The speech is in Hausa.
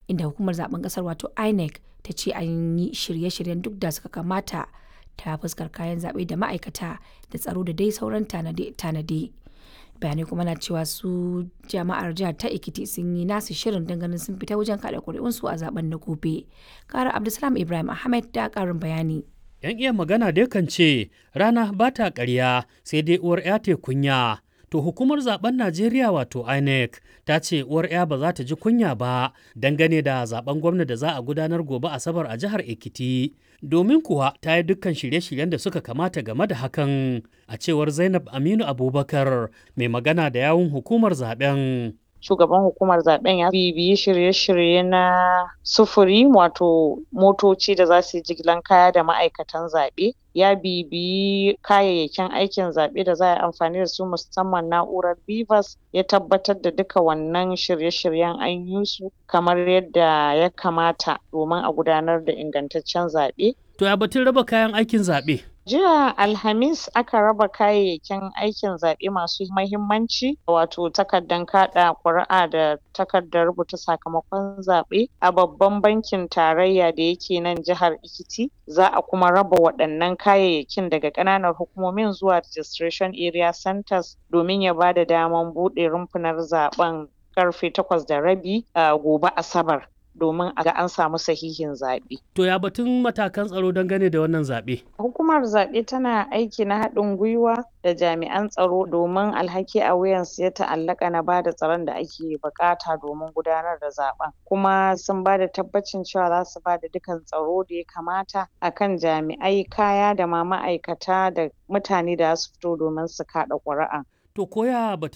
inda hukumar zaben kasar wato INEC ta ce an yi shirye-shiryen duk da suka kamata ta fuskar kayan zaɓe da ma'aikata da tsaro da dai sauran tanade. bayanai kuma na cewa su jama'ar jihar ta ikiti sun yi nasu shirin ganin sun fita wajen kada kuri'unsu a zaben na gobe kara abdulsalam ibrahim ahmed da karin bayani yan iya magana dai kan ce rana ba ta karya sai dai uwar ya te kunya to hukumar zaben najeriya wato inec ta ce uwar ya ba za ta ji kunya ba dangane da zaben gwamna da za a gudanar gobe asabar a jihar ekiti domin kuwa ta yi dukkan shirye-shiryen da suka kamata game da hakan a cewar zainab aminu abubakar mai magana da yawun hukumar zaben shugaban hukumar zaben ya bibiyi shirye-shirye na sufuri wato motoci da za su yi jigilan kaya da ma'aikatan zaɓe ya bibiyi kayayyakin aikin zaɓe da za a yi amfani da su musamman na'urar bivas ya tabbatar da duka wannan shirye-shiryen an yi su kamar yadda ya kamata domin a gudanar da ingantaccen zaɓe. To ya batun raba kayan aikin zaɓe? Jiya Alhamis aka raba kayayyakin aikin zaɓe masu mahimmanci wato takardan kaɗa ƙuri'a da takardar rubuta sakamakon zaɓe a babban bankin tarayya da yake nan jihar Ekiti. Za a kuma raba waɗannan kayayyakin daga ƙananan hukumomin zuwa registration area centers domin ya bada daman buɗe rumfunar zaɓen ƙarfe takwas da rabi a gobe Asabar. domin a ga an samu sahihin zaɓe. To ya batun matakan tsaro dangane da wannan zaɓe? Hukumar zaɓe tana aiki na haɗin gwiwa da jami'an tsaro domin alhaki a wuyansu ya ta'allaka na bada tsaron da ake buƙata domin gudanar da zaɓen. Kuma sun bada tabbacin cewa za su bada dukan tsaro da ya kamata akan jami'ai kaya da ma ma'aikata da mutane da su fito domin su kaɗa ƙuri'a. To koya batun